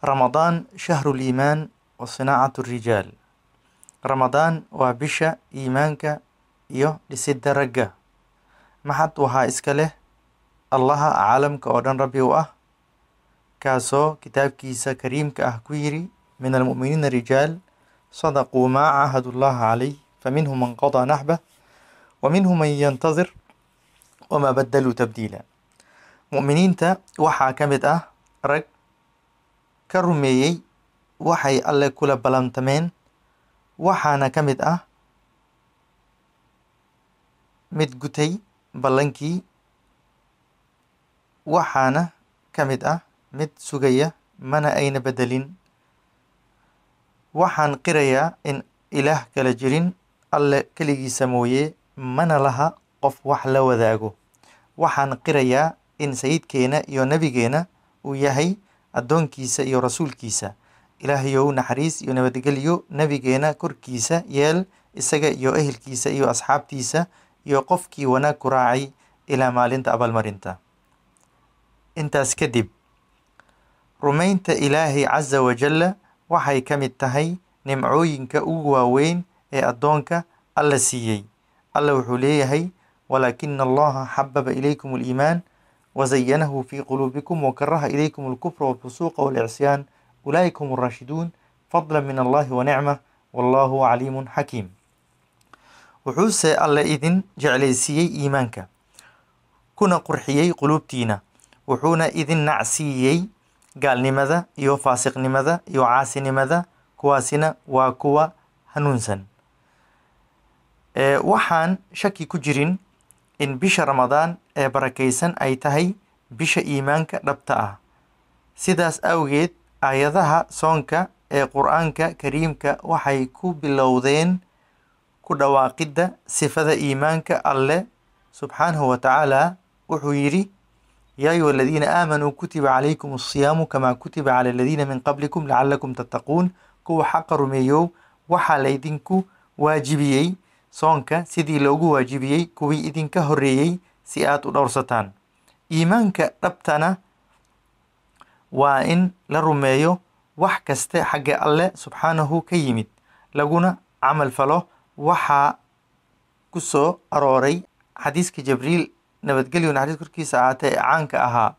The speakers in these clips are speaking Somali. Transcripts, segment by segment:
ramadaan shahru liimaan wa sinaacatu rijaal ramadaan waa bisha iimaanka iyo dhisidda ragga maxad waxaa iska leh allaha caalamka oo dhan rabbi u ah kaasoo kitaabkiisa kariimka ah ku yiri min almu'miniina rijaal sadaquu maa caahadu llaha calayh faminhum man qadaa naxbah wa minhum man yantadir wamaa badaluu tabdiila mu'miniinta waxaa ka mid ah rag ka rumeeyey waxay alle kula ballantameen waxaana ka mid ah mid gutay ballankii waxaana ka mid ah mid sugaya mana ayna bedelin waxaan qirayaa in ilaah kala jirin alle keligiisa mooye mana laha qof wax la wadaago waxaan qirayaa in sayidkeena iyo nebigeena uu yahay addoonkiisa iyo rasuulkiisa ilaahayow naxariis iyo nabadgelyo nebigeena korkiisa yeel isaga iyo ehelkiisa iyo asxaabtiisa iyo qofkii wanaag ku raacay ilaa maalinta abaalmarinta intaas kadib rumaynta ilaahay casa wajalla waxay ka mid tahay nimcooyinka ugu waaweyn ee addoonka alla siiyey alla wuxuu leeyahay walaakina allaha xababa ilaykum aliimaan wazayanahu fii quluubikum wakaraha ilaykum alkufra walfusuuqa walcisyaan ulaa'ika hum alraashiduun fadla min allahi wa nicmah wallahu caliimun xakiim wuxuuse alle idin jeclaysiiyey iimaanka kuna qurxiyey quluubtiina wuxuuna idin nacsiiyey gaalnimada iyo faasiqnimada iyo caasinimada kuwaasina waa kuwa hanuunsan waxaan shaki ku jirin in bisha ramadaan ee barakaysan ay tahay bisha iimaanka dhabta ah sidaas awgeed aayadaha soonka ee qur-aanka kariimka waxay ku bilowdeen ku dhawaaqidda sifada iimaanka alle subxaanahu wa tacaala wuxuu yidhi yaa ayuha aladiina aamanuu kutiba calaykum asiyaamu kamaa kutiba cala aladiina min qablikum lacalakum tattaquun kuwa xaqa rumeeyow waxaa laydinku waajibiyey soonka sidii loogu waajibiyey kuwii idinka horreeyey si aad u dhowrsataan iimaanka dhabtana waa in la rumeeyo wax kaste xagga alle subxaanahu ka yimid laguna camal falo waxaa ku soo arooray xadiiska jibriil nabadgelyo naxariis korkiisa ahaatee ee caanka ahaa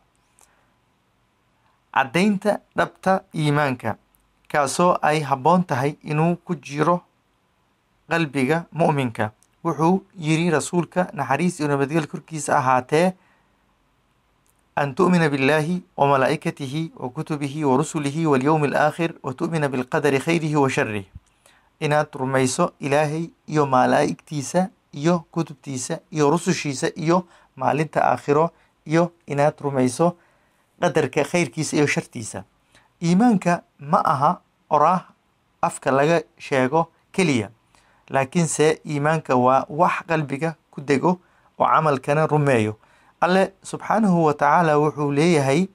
caddaynta dhabta iimaanka kaasoo ay habboon tahay inuu ku jiro qalbiga mu'minka wuxuu yiri rasuulka naxariis iyo nabadgel korkiisa ahaatee an tu'mina biاllaahi wa malaa'ikatihi wa kutubihi wa rusulihi walyowmi alaakhir wa tu'mina bilqadari khayrihi wa sharih inaad rumayso ilaahay iyo malaa'igtiisa iyo kutubtiisa iyo rusushiisa iyo maalinta aakhiro iyo inaad rumayso qadarka khayrkiisa iyo shartiisa iimaanka ma aha oraah afka laga sheego keliya laakiinse iimaanka waa wax qalbiga ku dego oo camalkana rumeeyo alle subxaanahu wa tacaala wuxuu leeyahay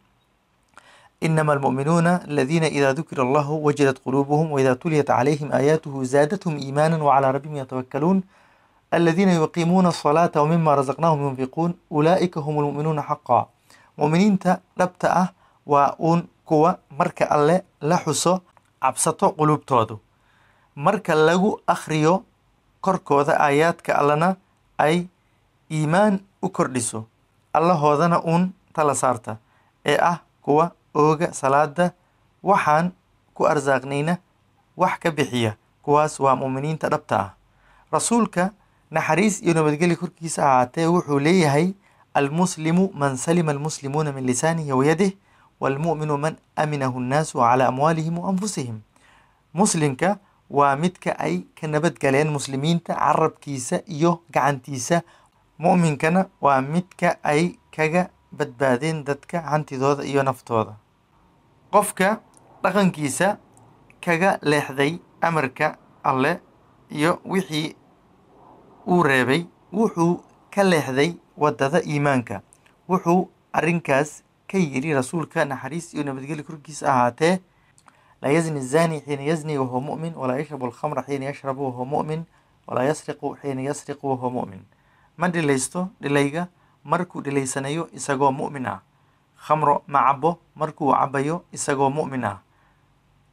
inama almu'minuuna aladiina idaa dukira allahu wajilat quluubuhum waidaa tuliyat calayhim aayaatuhu zaadathum iimaana wacalaa rabbihim yatawakkaluun aladiina yuqiimuuna asalaata wamima razaqnaahum yunfiquun ulaa'ika hum almu'minuuna xaqaa mu'miniinta dhabta ah waa uun kuwa marka alle la xuso cabsato quluubtoodu marka lagu akhriyo korkooda aayaadka allana ay iimaan u kordhiso allahoodana uun tala saarta ee ah kuwa ooga salaada waxaan ku arsaaqnayna wax ka bixiya kuwaas waa mu'miniinta dhabta ah rasuulka naxariis iyo nabadgeli korkiisa ahaatee wuxuu leeyahay almuslimu man salima almuslimuuna min lisaanihi wayadih waalmu'minu man aminahu nnaasu calaa amwaalihim wa anfusihim muslimka waa midka ay ka nabadgaleen muslimiinta carabkiisa iyo gacantiisa mu'minkana waa midka ay kaga badbaadeen dadka hantidooda iyo naftooda qofka dhaqankiisa kaga leexday amarka alle iyo wixii uu reebay wuxuu ka leexday waddada iimaanka wuxuu arrinkaas ka yidhi rasuulka naxariis iyo nabadgeli korkiisa ahaatee laa yazni الzani xiina yazni wahuwa mu'min walaa yashrabu alkhamra xiina yashrabu wahuwa mu'min walaa yasriqu xiina yasriqu wahuwa mu'min ma dhilaysto dhilayga markuu dhilaysanayo isagoo mu'min ah khamro ma cabo markuu cabayo isagoo mu'min ah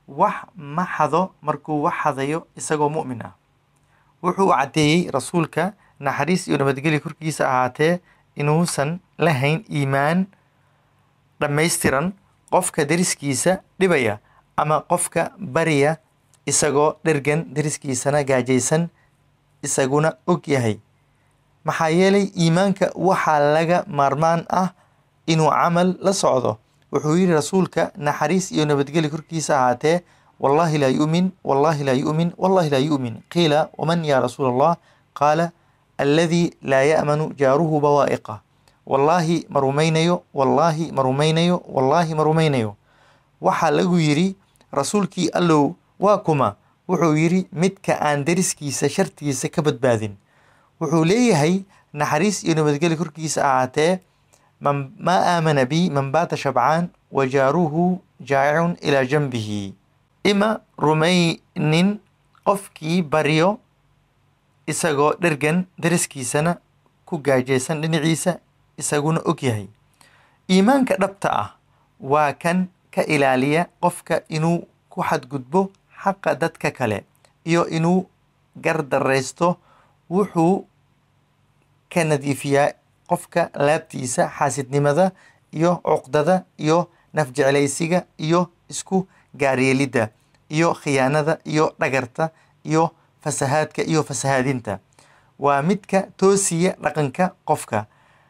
wax ma xado markuu wax xadayo isagoo mu'min ah wuxuu caddeeyey rasuulka naxariis iyo nabadgelya korkiisa ahaatee inuusan lahayn iimaan dhammaystiran qofka deriskiisa dhibaya ama qofka bariya isagoo dhergan deriskiisana gaajaysan isaguna og yahay maxaa yeelay iimaanka waxaa laga maarmaan ah inuu camal la socdo wuxuu yidhi rasuulka naxariis iyo nabadgelya korkiisa ahaatee wallaahi laa yu'min wallaahi laa yu'min wallaahi laa yu'min qiila waman yaa rasuula allah qaala alladii laa ya'manu jaaruhu bawaa'iqa wallaahi ma rumaynayo wallaahi ma rumaynayo wallaahi ma rumaynayo waxaa lagu yidhi rasuulkii allow waa kuma wuxuu yidhi midka aan deriskiisa shartiisa ka badbaadin wuxuu leeyahay naxariis iyo nabadgelya korkiisa ahaatee man maa aamana bi man baata shabcaan wa jaaruhu jaacicun ilaa janbihi ima rumaynin qofkii baryo isagoo dhergan deriskiisana ku gaajaysan dhinaciisa isaguna og yahay iimaanka dhabta ah waa kan ka ilaaliya qofka inuu ku xadgudbo xaqa dadka kale iyo inuu gardaraysto wuxuu ka nadiifiyaa qofka laabtiisa xaasidnimada iyo cuqdada iyo nafjeclaysiga iyo isku gaaryeelidda iyo khiyaanada iyo dhagarta iyo fasahaadka iyo fasahaadinta waa midka toosiya dhaqanka qofka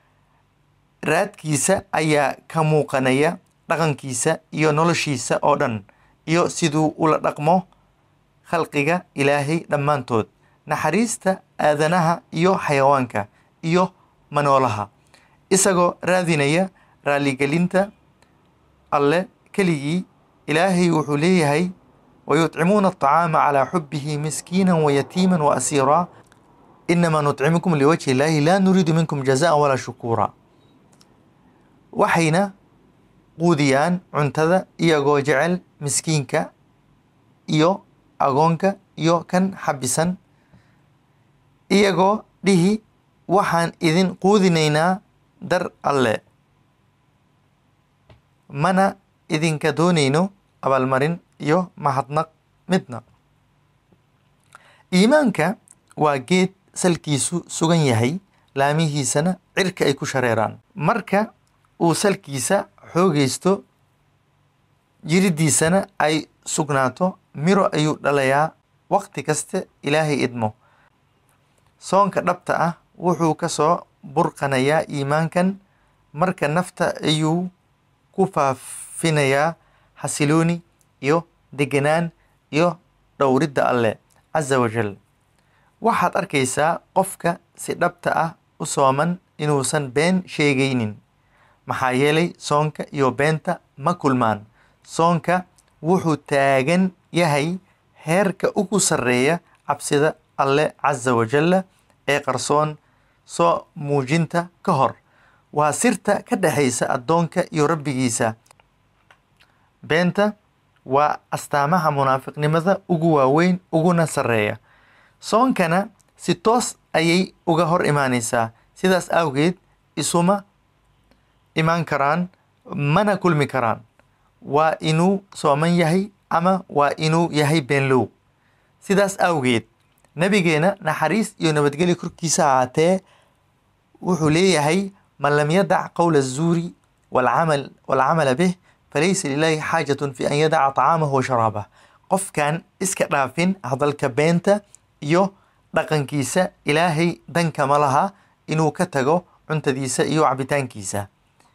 raadkiisa ayaa ka muuqanaya dhaqankiisa iyo noloshiisa oo dhan iyo siduu ula dhaqmo khalqiga ilaahay dhammaantood naxariista aadanaha iyo xayawaanka iyo manoolaha isagoo raadinaya raaligelinta alle keligii ilaahay wuxuu leeyahay wayutcimuuna aطacaama calaa xubihi miskiina wayatiima waasiira inamaa nutcimukum liwajhi illaahi laa nuriidu minkum jazaan walaa shukuura waxayna quudiyaan cuntada iyagoo jecel miskiinka iyo agoonka iyo kan xabisan iyagoo dhihi waxaan idin quudinaynaa dar alle mana idinka doonayno abaalmarin iyo mahadnaq midna iimaanka waa geed salkiisu sugan yahay laamihiisana cirka ay ku shareeraan marka uu salkiisa xoogaysto jiridiisana ay sugnaato miro ayuu dhalayaa waqti kaste ilaahay idmo soonka dhabta ah wuxuu ka soo burqanayaa iimaankan marka nafta ayuu ku faafinayaa xasilooni iyo deganaan iyo dhowridda alleh casa wajal waxaad arkaysaa qofka si dhabta ah u sooman inuusan been sheegaynin maxaa yeelay soonka iyo beenta ma kulmaan soonka wuxuu taagan yahay heerka ugu sarreeya cabsida alle casa wajalla ee qarsoon soo muujinta ka hor waa sirta ka dhexaysa addoonka iyo rabbigiisa beenta waa astaamaha munaafiqnimada ugu waaweyn uguna sarreeya soonkana si toos ayay uga hor imaanaysaa sidaas awgeed isuma imaan karaan mana kulmi karaan waa inuu sooman yahay ama waa inuu yahay beenlow sidaas awgeed nabigeena naxariis iyo nabadgelya korkiisa ahaatee wuxuu leeyahay man lam yadac qowla azuuri walcamal walcamala bih falaysa lilaahi xaajatun fi an yadaca طacaamahu wa sharaabah qofkan iska dhaafin hadalka beenta iyo dhaqankiisa ilaahay danka ma laha inuu ka tago cuntadiisa iyo cabitaankiisa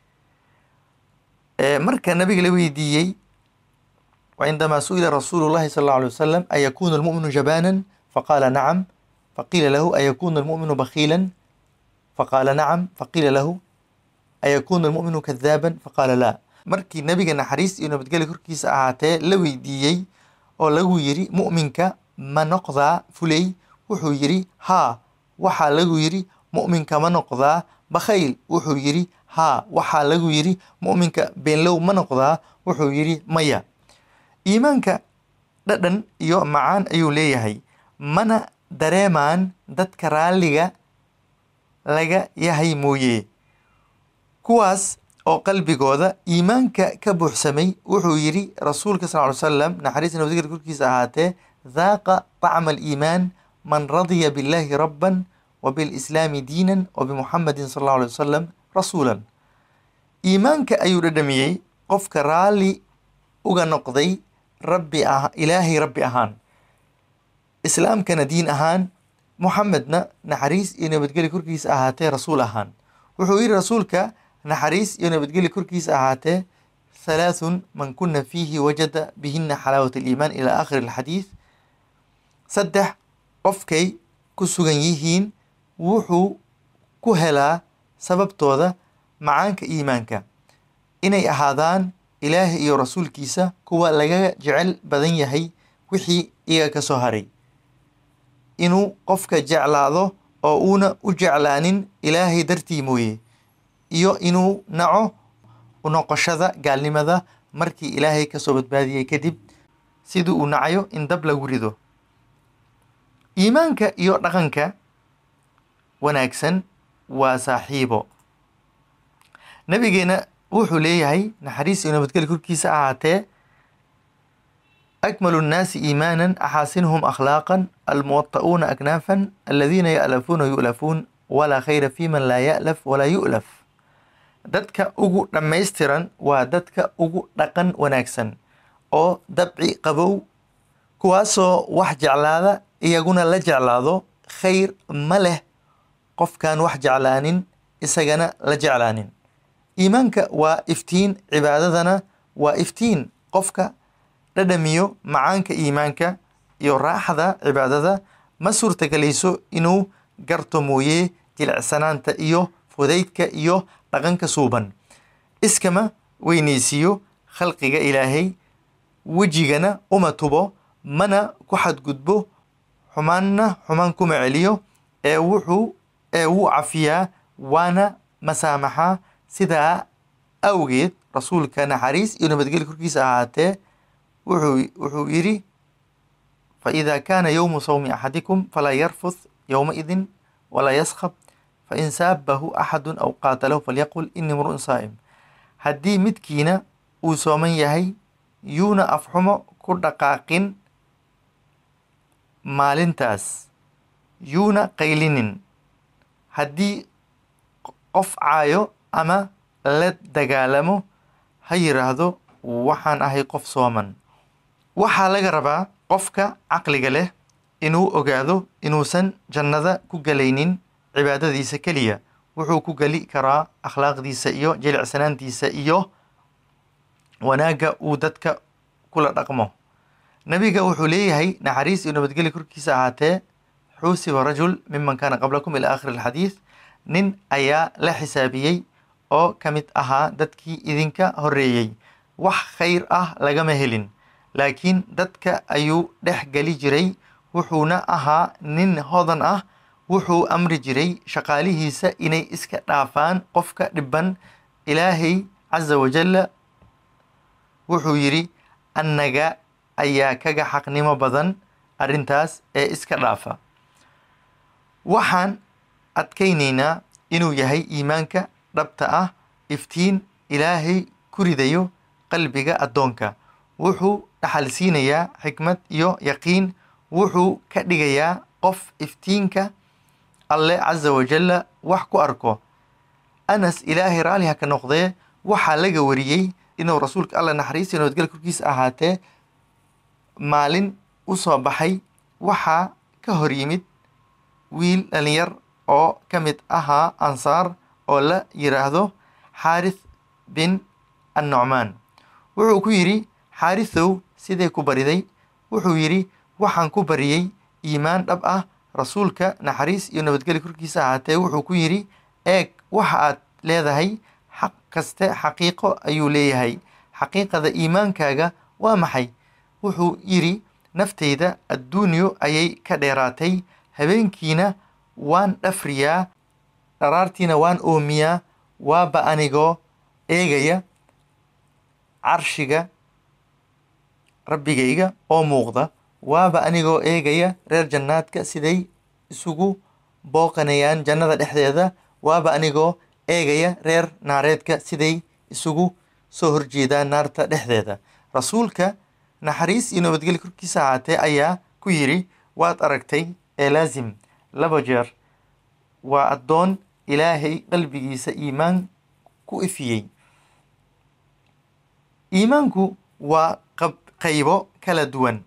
marka nabiga la weydiiyey وعندما سئل رسول الله صلى الله عليه وسلم أيكون المؤمن جبانا فقال نعم فقيل له أيكون المؤمن بخيلا فقال نعم فقيل له أيكون المؤمن كذابا فقال لا markii nabiga naxariis iyo nabadgelya korkiisa ahaatee la weydiiyey oo lagu yiri mu'minka ma noqdaa fulay wuxuu yidhi haa waxaa lagu yidhi mu'minka ma noqdaa bakhayl wuxuu yidhi haa waxaa lagu yidhi mu'minka beenlow ma noqdaa wuxuu yidhi maya iimaanka dhadhan iyo macaan ayuu leeyahay mana dareemaan dadka raalliga laga yahay mooye kuwaas oo qalbigooda iimaanka ka buuxsamay wuxuu yidhi rasuulka sal ly salam naxariis nabadgel korkiisa ahaatee daaqa طacma aliimaan man radiya billahi rabban wabilslaami diinan wabimuxamadin sal allahu alay wasalam rasuulan iimaanka ayuu dhadhamiyey qofka raalli uga noqday rabbi ah ilaahay rabbi ahaan islaamkana diin ahaan muxamedna naxariis iyo nabadgeli korkiisa ahaatee rasuul ahaan wuxuu yidhi rasuulka naxariis iyo nabadgeli korkiisa ahaatee halaathun man kuna fiihi wajada bihina xalaawat aliimaan ilaa aakhiri alxadiid saddex qofkay ku sugan yihiin wuxuu ku helaa sababtooda macaanka iimaanka inay ahaadaan ilaahay iyo rasuulkiisa kuwa laga jecel badan yahay wixii iyaga ka soo haray inuu qofka jeclaado oo uuna u jeclaanin ilaahay dartii mooye iyo inuu naco unoqoshada gaalnimada markii ilaahay kasoo badbaadiyey kadib sidii uu nacayo in dab lagu rido iimaanka iyo dhaqanka wanaagsan waa saaxiibo nabigeena wuxuu leeyahay naxariis iyo nabadgeli korkiisa ahaatee akmalu nnaasi iimaanan axaasinhum akhlaaqan almuwata'uuna aknaafan aladiina ya'lafuuna yu'lafuun walaa khayra fi man laa ya'laf walaa yu'laf dadka ugu dhammaystiran waa dadka ugu dhaqan wanaagsan oo dabci qabow kuwaasoo wax jeclaada iyaguna la jeclaado khayr ma leh qofkaan wax jeclaanin isagana la jeclaanin iimaanka waa iftiin cibaadadana waa iftiin qofka dhadhamiyo macaanka iimaanka iyo raaxda cibaadada ma suurtagelayso inuu garto mooye jilicsanaanta iyo fudaydka iyo dhaqanka suuban iskama weyneysiiyo khalqiga ilaahay wejigana uma tubo mana ku xadgudbo xumaanna xumaan kuma celiyo ee wuxuu ee wuu cafiyaa waana masaamaxaa sidaa awgeed rasuulka naxariis iyo nabadgeli korkiisa ahaatee wuxuu wuxuu yidhi faإida kaana yowmu sawmi axadikum falaa yarfuth yowmaidin walaa yaskhab fain saabahu axadu aw qaatalahu falyaqul ini mru'un saa'im haddii midkiina uu sooman yahay yuuna afxumo ku dhaqaaqin maalintaas yuuna qaylinin haddii qof caayo ama la dagaalamo ha yiraahdo waxaan ahay qof sooman waxaa laga rabaa qofka caqliga leh inuu ogaado inuusan jannada ku galaynin cibaadadiisa keliya wuxuu ku geli karaa akhlaaqdiisa iyo jilicsanaantiisa iyo wanaagga uu dadka kula dhaqmo nabiga wuxuu leeyahay naxariis iyo nabadgeli korkiisa ahaatee xuusiba rajul miman kaana qablakum ila aakhiri alxadiid nin ayaa la xisaabiyey oo ka mid ahaa dadkii idinka horreeyey wax khayr ah lagama helin laakiin dadka ayuu dhex geli jiray wuxuuna ahaa nin hodan ah wuxuu amri jiray shaqaalihiisa inay iska dhaafaan qofka dhiban ilaahay casa wajalla wuxuu yidhi annaga ayaa kaga xaqnimo badan arrintaas ee iska dhaafa waxaan adkaynaynaa inuu yahay iimaanka dhabta ah iftiin ilaahay ku ridayo qalbiga addoonka wuxuu dhaxal siinayaa xikmad iyo yaqiin wuxuu ka dhigayaa qof iftiinka alle casa wajalla wax ku arko anas ilaahay raaliha ka noqdee waxaa laga wariyey inuu rasuulka alla naxariista nabadgel korkiisa ahaatee maalin u soo baxay waxaa ka hor yimid wiil dhalinyar oo ka mid ahaa ansaar oo la yiraahdo xaarith bin annucmaan wuxuu ku yidhi xaarithow sidee ku bariday wuxuu yidhi waxaan ku bariyey iimaan dhab ah rasuulka naxariis iyo nabadgeli korkiisa ahaatee wuxuu ku yidhi eeg waxa aad leedahay xaq kaste xaqiiqo ayuu leeyahay xaqiiqada iimaankaaga waa maxay wuxuu yidhi naftayda adduunyo ayay ka dheeraatay habeenkiina waan dhafriyaa dharaartiina waan oomiyaa waaba anigoo eegaya carshiga rabbigayga oo muuqda waaba anigoo eegaya reer jannaadka siday isugu booqanayaan jannada dhexdeeda waaba anigoo eegaya reer naareedka siday isugu soo horjeedaan naarta dhexdeeda rasuulka naxariis iyo nabadgelyo korkiisa ahaatee ayaa ku yidhi waad aragtay ee laasim laba jeer waa addoon ilaahay qalbigiisa iimaan ku ifiyey iimaanku waa qaybo kala duwan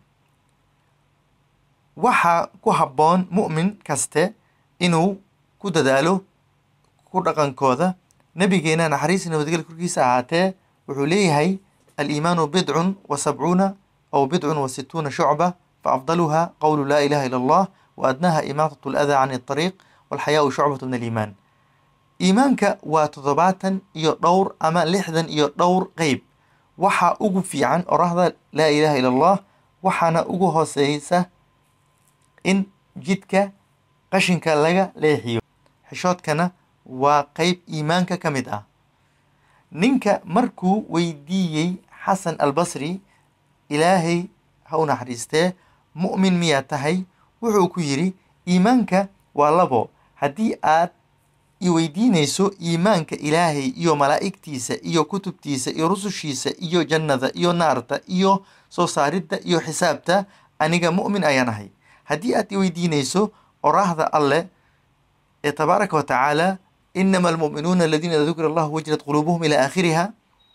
waxaa ku habboon mu'min kaste inuu ku dadaalo ku dhaqankooda nabigeena naxariis nabadgelya korkiisa ahaatee wuxuu leeyahay aliimaanu bidcun wa sabcuuna aw bidcun wa situuna shucba fa afdaluha qowlu laa ilaha ila allah wa adnaha imaatatu aladaa can اطariiq walxayaau shucbatu min aliimaan iimaanka waa toddobaatan iyo dhowr ama lixdan iyo dhowr qeyb waxaa ugu fiican orahda laa ilaha ila allah waxaana ugu hooseysa in jidka qashinka laga leexiyo xishoodkana waa qeyb iimaanka ka mid ah ninka markuu weydiiyey xasan albasri ilaahay ha u naxariistee mu'min miyaa tahay wuxuu ku yidhi iimaanka waa labo haddii aad i weydiinayso iimaanka ilaahay iyo malaa'igtiisa iyo kutubtiisa iyo rusushiisa iyo jannada iyo naarta iyo soo saaridda iyo xisaabta aniga mu'min ayaan ahay haddii aad i weydiinayso oraahda alleh ee tabaaraka wa tacaala inama almu'minuuna aladiina ida dukira allahu wajlat quluubuhum ilaa aakhiriha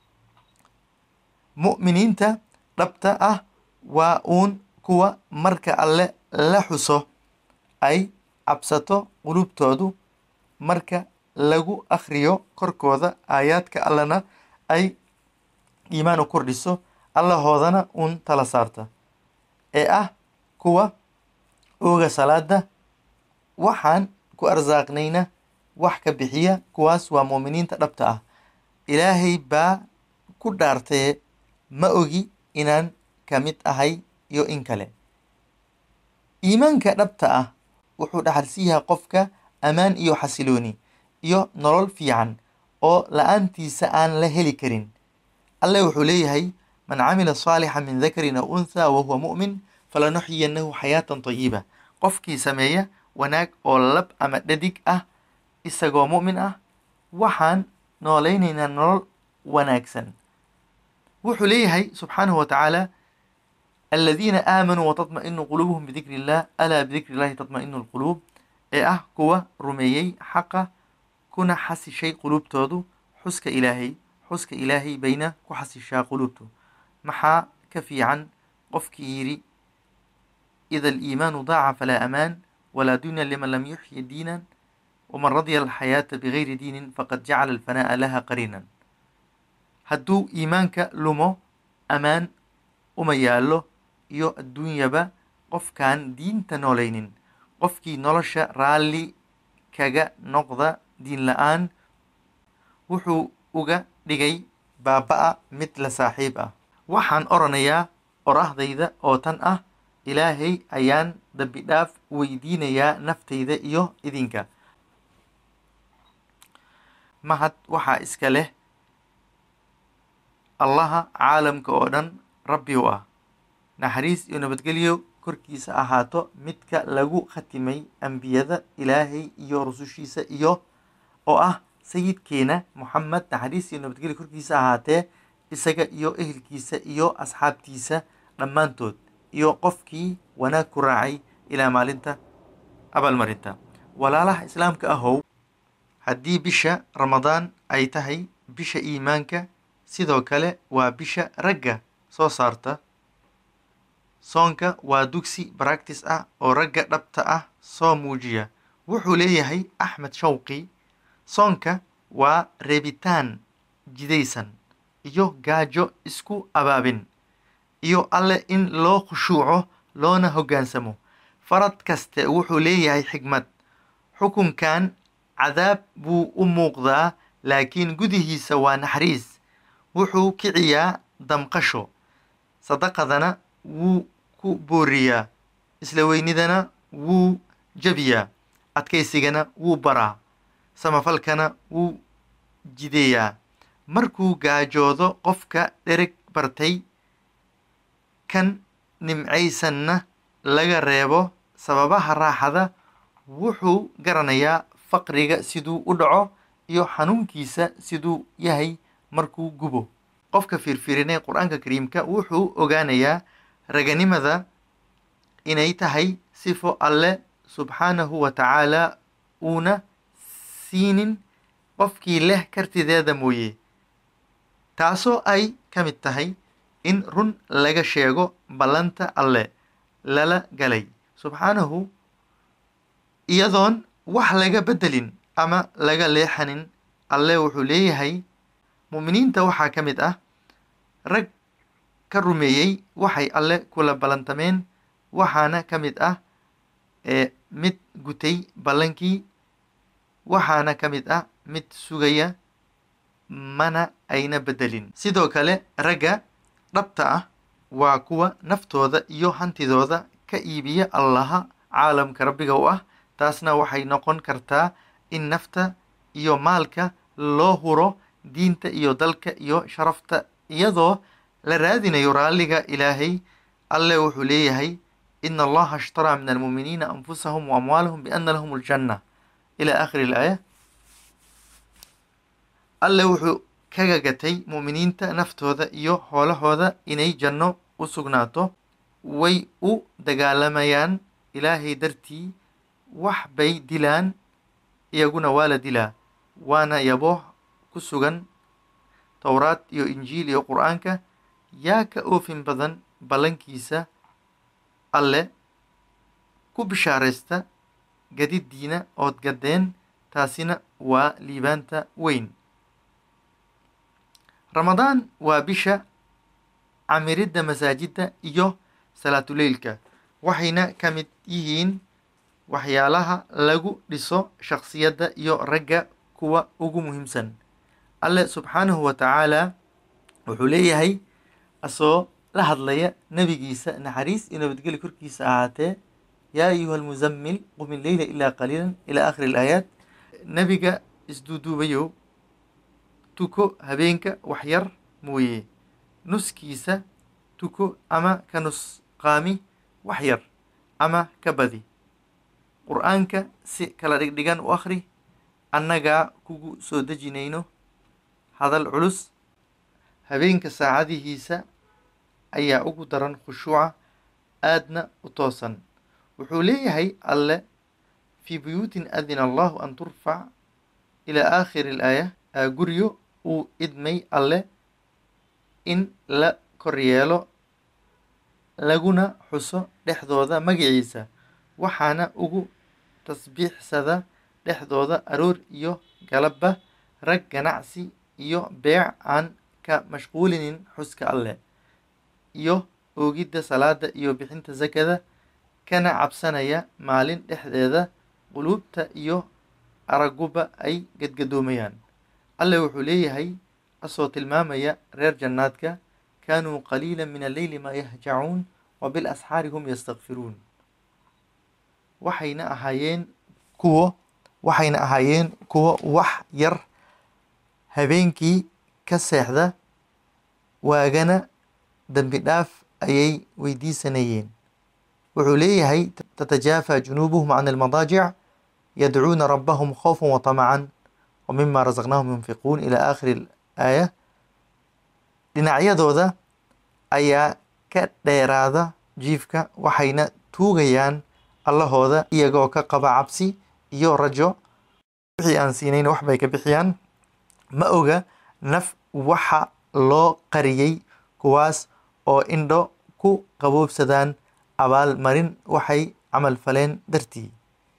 mu'miniinta dhabta ah waa uun kuwa marka alle la xuso ay cabsato qulubtoodu marka lagu akhriyo korkooda aayaadka allena ay iimaan u kordhiso allahoodana uun tala saarta ee ah kuwa ooga salaada waxaan ku arsaaqnayna wax ka bixiya kuwaas waa muuminiinta dhabta ah ilaahay baa ku dhaartee ma ogi inaan ka mid ahay iyo in kale iimaanka dhabta ah wuxuu dhaxalsiiyaha qofka ammaan iyo xasilooni iyo nolol fiican oo la-aantiisa aan la heli karin alle wuxuu leeyahay man camila saalixa min dakarin aw unthaa wa huwa mu'min falanuxyiyanahu xayaatan tayiba qofkii sameeya wanaag oo lab ama dhadig ah isagoo mu'min ah waxaan noolaynaynaa nolol wanaagsan wuxuu leeyahay subxaanahu wa tacaala aladiina aamanuu watatma'inu quluubuhum bidikri illah alaa bidikri illahi tatma'inu lquluub ee ah kuwa rumeeyey xaqa kuna xasishay quluubtoodu xuska ilaahay xuska ilaahay bayna ku xasishaa quluubtu maxaa ka fiican qofkii yidhi ida aliimaanu daaca falaa amaan walaa dunya liman lam yuxyi diinan waman radya alxayaata bigayri diinin faqad jacala alfanaa'a laha qariinan hadduu iimaanka lumo ammaan uma yaallo iyo adduunyaba qofkaan diinta noolaynin qofkii nolosha raalli kaga noqda diin la-aan wuxuu uga dhigay baaba-a mid la saaxiib ah waxaan oranayaa orahdayda oo tan ah ilaahay ayaan dambi dhaaf weydiinayaa naftayda iyo idinka mahad waxaa iska leh allaha caalamka oo dhan rabbi u ah naxariis iyo nabadgelyo korkiisa ahaato midka lagu khatimay ambiyada ilaahay iyo rusushiisa iyo oo ah sayidkeena moxamed naxariis iyo nabadgelyo korkiisa ahaatee isaga iyo ehelkiisa iyo asxaabtiisa dhammaantood iyo qofkii wanaag ku raacay ilaa maalinta abaalmarinta walaalaha islaamka ahow haddii bisha ramadaan ay tahay bisha iimaanka sidoo kale waa bisha ragga soo saarta soonka waa dugsi baractis ah oo ragga dhabta ah soo muujiya wuxuu leeyahay axmed shawqi soonka waa reebitaan jidaysan iyo gaajo isku abaabin iyo alle in loo khushuuco loona hoggaansamo farad kaste wuxuu leeyahay xigmad xukunkan cadaab buu u muuqdaa laakiin gudihiisa waa naxariis wuxuu kiciyaa damqasho sadaqadana wuu ku booriyaa isla weynidana wuu jabiyaa adkaysigana wuu baraa samafalkana wuu jideeyaa markuu gaajoodo qofka dhereg bartay kan nimcaysanna laga reebo sababaha raaxada wuxuu garanayaa faqriga siduu u dhaco iyo xanuunkiisa siduu yahay markuu gubo qofka fiirfiirinay qur-aanka kariimka wuxuu ogaanayaa raganimada inay tahay sifo alle subxaanahu wa tacaala uuna siinin qofkii leh kartideeda mooye taasoo ay ka mid tahay in run laga sheego ballanta alle lala galay subxaanahu iyadoon wax laga beddelin ama laga leexanin alle wuxuu leeyahay mu'miniinta waxaa ka mid ah rag ka rumeeyey waxay alle kula ballantameen waxaana ka mid ah ee mid gutay ballankii waxaana ka mid ah mid sugaya mana ayna beddelin sidoo kale ragga dhabta ah waa kuwa naftooda iyo hantidooda ka iibiya allaha caalamka rabbiga u ah taasna waxay noqon kartaa in nafta iyo maalka loo huro diinta iyo dalka iyo sharafta iyadoo la raadinayo raalliga ilaahay alle wuxuu leeyahay ina allaha ashtaraa min almuuminiina anfusahum waamwaalahum biana lahum aljanna ila aakhiri ilaaya alle wuxuu kaga gatay mu'miniinta naftooda iyo hoolahooda inay janno u sugnaato way u dagaalamayaan ilaahay dartii wax bay dilaan iyaguna waa la dilaa waana yabooh ku sugan towraad iyo injiil iyo qur-aanka yaa ka oofin badan ballankiisa alle ku bishaaraysta gadiddiina ood gaddeen taasina waa liibaanta weyn ramadaan waa bisha camiridda masaajidda iyo salaatuleylka waxayna ka mid yihiin waxyaalaha lagu dhiso shakhsiyadda iyo ragga kuwa ugu muhiimsan alle subxaanahu wa tacaala wuxuu leeyahay asoo la hadlaya nebigiisa naxariis iyo nabadgeli korkiisa ahaatee yaa ayuha almuzammil qum illeyla ilaa qaliilan ilaa aakhiri ilaayaat nebiga isduuduubayow tuko habeenka wax yar mooye nuskiisa tuko ama ka nusqaami wax yar ama ka badi qur-aanka si kala dhigdhigan u akhri annagaa kugu soo dejinayno hadal culus habeenka saacadihiisa ayaa ugu daran khushuuca aadna u toosan wuxuu leeyahay alle fii buyuutin adina allahu an turfac ilaa aakhiri ilaaya guryo uu idmay alle in la koryeelo laguna xuso dhexdooda magaciisa waxaana ugu tasbiixsada dhexdooda aroor iyo galabba rag ganacsi iyo beec aan ka mashquulinin xuska alleh iyo oogidda salaada iyo bixinta sakada kana cabsanaya maalin dhexdeeda quluubta iyo araguba ay gadgadoomayaan alleh wuxuu leeyahay asoo tilmaamaya reer jannaadka kaanuu qaliila min alleyli maa yahjacuun wa bilasxaari hum yastakfiruun waxayna ahaayeen kuwo waxayna ahaayeen kuwo wax yar habeenkii ka seexda waagana dembi dhaaf ayay weydiisanayeen wuxuu leeyahay tatajaafa junuubuhum can almadaajic yadcuuna rabbahum khawfan wa tamacan wa mima rasaqnaahum yunfiquun ilaa aakhiri aaya dhinacyadooda ayaa ka dheeraada jiifka waxayna tuugayaan allahooda iyagoo ka qaba cabsi iyo rajo wixii aan siinayna wax bay ka bixiyaan ma oga naf waxa loo qariyey kuwaas oo indho ku qaboobsadaan abaalmarin waxay camal faleen dartii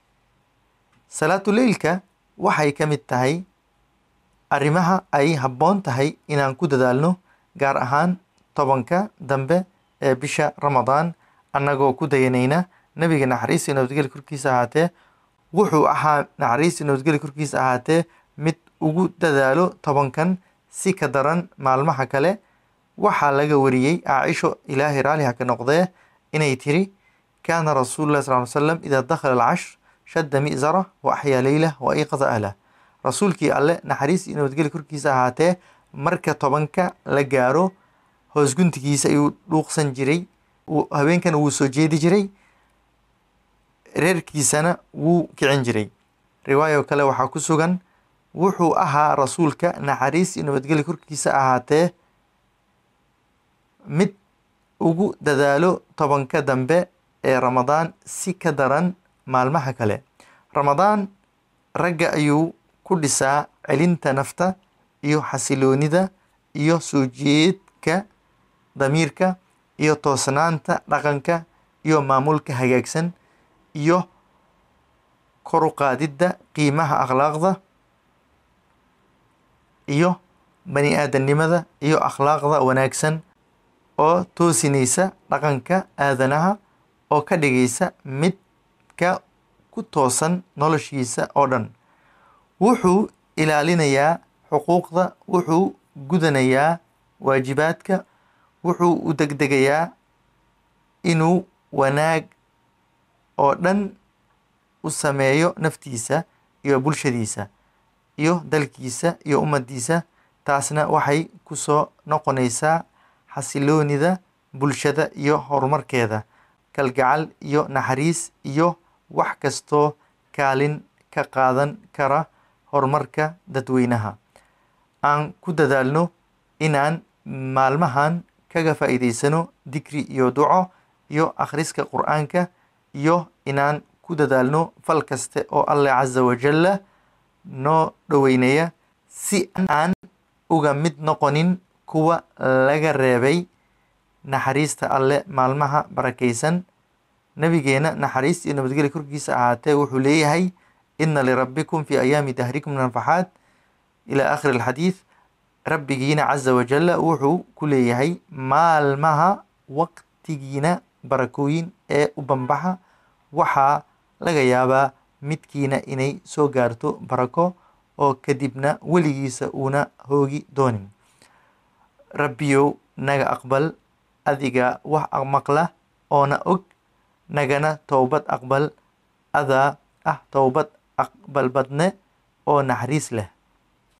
salaatuleylka waxay ka mid tahay arrimaha ay habboon tahay inaan ku dadaalno gaar ahaan tobanka dambe ee bisha ramadaan annagoo ku dayanayna nebiga naxariis iyo nabadgeli korkiisa ahaatee wuxuu ahaa naxariis iyo nabadgeli korkiisa ahaatee mid ugu dadaalo tobankan si ka daran maalmaha kale waxaa laga wariyey caaisho ilaahay raaliha ka noqdee inay tiri kaana rasuulu llahi sal ly slam idaa dakhala alcashr shadda mi'zara wa axyaa leylah wa ayqada ahlah rasuulkii alle naxariis iyo nabadgeli korkiisa ahaatee marka tobanka la gaaro hoosguntigiisa ayuu dhuuqsan jiray habeenkana wuu soo jeedi jiray reerkiisana wuu kicin jiray riwaayo kale waxaa ku sugan wuxuu ahaa rasuulka naxariis iyo nabadgelyo korkiisa ahaatee mid ugu dadaalo tobanka dambe ee ramadaan si ka daran maalmaha kale ramadaan ragga ayuu ku dhisaa celinta nafta iyo xasiloonida iyo soo jeedka damiirka iyo toosnaanta dhaqanka iyo maamulka hagaagsan iyo kor u qaadidda qiimaha akhlaaqda iyo bani aadamnimada iyo akhlaaqda wanaagsan oo toosinaysa dhaqanka aadanaha oo ka dhigaysa midka ku toosan noloshiisa oo dhan wuxuu ilaalinayaa xuquuqda wuxuu gudanayaa waajibaadka wuxuu u degdegayaa inuu wanaag oo dhan u sameeyo naftiisa iyo bulshadiisa iyo dalkiisa iyo ummaddiisa taasna waxay ku soo noqonaysaa xasiloonida bulshada iyo horumarkeeda kalgacal iyo naxariis iyo wax kastoo kaalin ka qaadan kara horumarka dadweynaha aan ku dadaalno inaan maalmahan kaga faa'iidaysano dikri iyo duco iyo akhriska qur-aanka iyo inaan ku dadaalno fal kaste oo allah casa wajalla noo dhoweynaya si aan uga mid noqonin kuwa laga reebay naxariista alle maalmaha barakaysan nabigeena naxariis iyo nabadgelya korkiisa ahaatee wuxuu leeyahay ina lirabbikum fi ayaami dahrikum nafaxaat ila akhiri alxadiid rabbigiina casa wajalla wuxuu ku leeyahay maalmaha waqtigiina barakooyin ee u banbaxa waxaa laga yaabaa midkiina inay soo gaarto barako oo kadibna weligiisa uuna hoogi doonin rabbiyow naga aqbal adiga wax maqla oona og nagana towbad aqbal adaa ah towbad aqbal badne oo naxariis leh